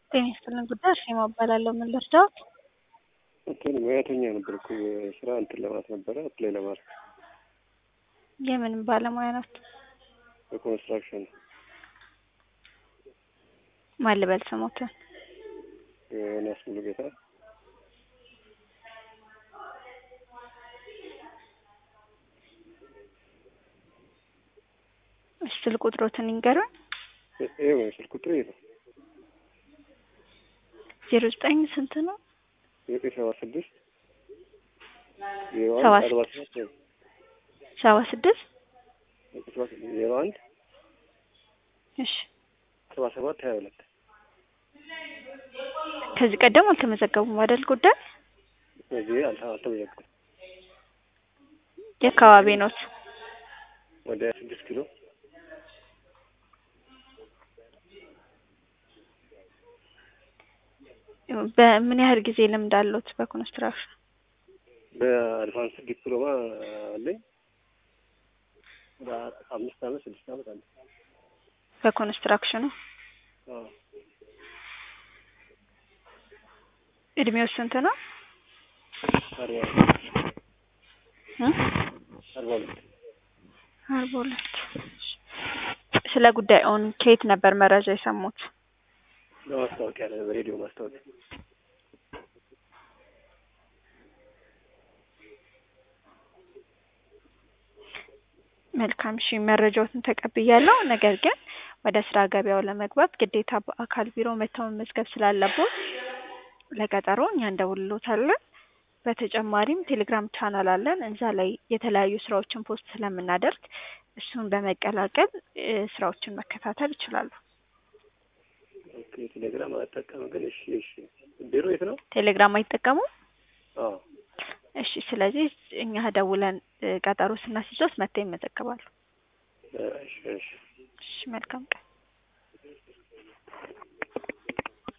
ጤና ይስጥልን ጉዳይ እርሴማ እባላለሁ። ምን ልርዳዎት? እንትን ሙያተኛ ነበርኩ ስራ እንትን ለማለት ነበረ አፕላይ ለማድረግ የምን ባለሙያ ናት? በኮንስትራክሽን ማን ልበል ስሞትን? ዮናስ ሙሉጌታ እሺ ስልክ ቁጥሮትን ይንገሩን። ይኸው ስልክ ቁጥር ይሄ ነው ዜሮ ዘጠኝ ስንት ነው? ዘጠኝ ሰባ ስድስት ዜሮ ሰባ አንድ አርባ ሰባት ሰባ ስድስት ዜሮ አንድ እሺ ሰባ ሰባት ሀያ ሁለት ከዚህ ቀደም አልተመዘገቡም አይደል? ጉዳይ እዚህ አልተ- አልተመዘገብኩም። የአካባቢ ኖት? ወደ ስድስት ኪሎ በምን ያህል ጊዜ ልምድ አለዎት በኮንስትራክሽን? በአድቫንስ ዲፕሎማ አለኝ። ወደ አምስት አመት ስድስት አመት አለ። በኮንስትራክሽኑ አዎ። እድሜው ስንት ነው? አርባ እ? አርባ ሁለት አርባ ሁለት ስለ ጉዳዩን ከየት ነበር መረጃ የሰሙት? በማስታወቂያ ላይ በሬዲዮ ማስታወቂያ መልካም እሺ፣ መረጃዎትን ተቀብያለሁ። ነገር ግን ወደ ስራ ገበያው ለመግባት ግዴታ በአካል ቢሮ መተው መመዝገብ ስላለቦት ለቀጠሮ እኛ እንደውልሎታለን። በተጨማሪም ቴሌግራም ቻናል አለን። እዛ ላይ የተለያዩ ስራዎችን ፖስት ስለምናደርግ እሱን በመቀላቀል እ ስራዎችን መከታተል ይችላሉ። ኦኬ። ቴሌግራም አልጠቀምም ግን እሺ፣ እሺ። ቢሮ የት ነው? ቴሌግራም አይጠቀሙም? አዎ። እሺ። ስለዚህ እኛ ደውለን እ ቀጠሮ ስናስይዞት መተው ይመዘገባሉ። እሺ፣ እሺ። እሺ፣ መልካም ቀን።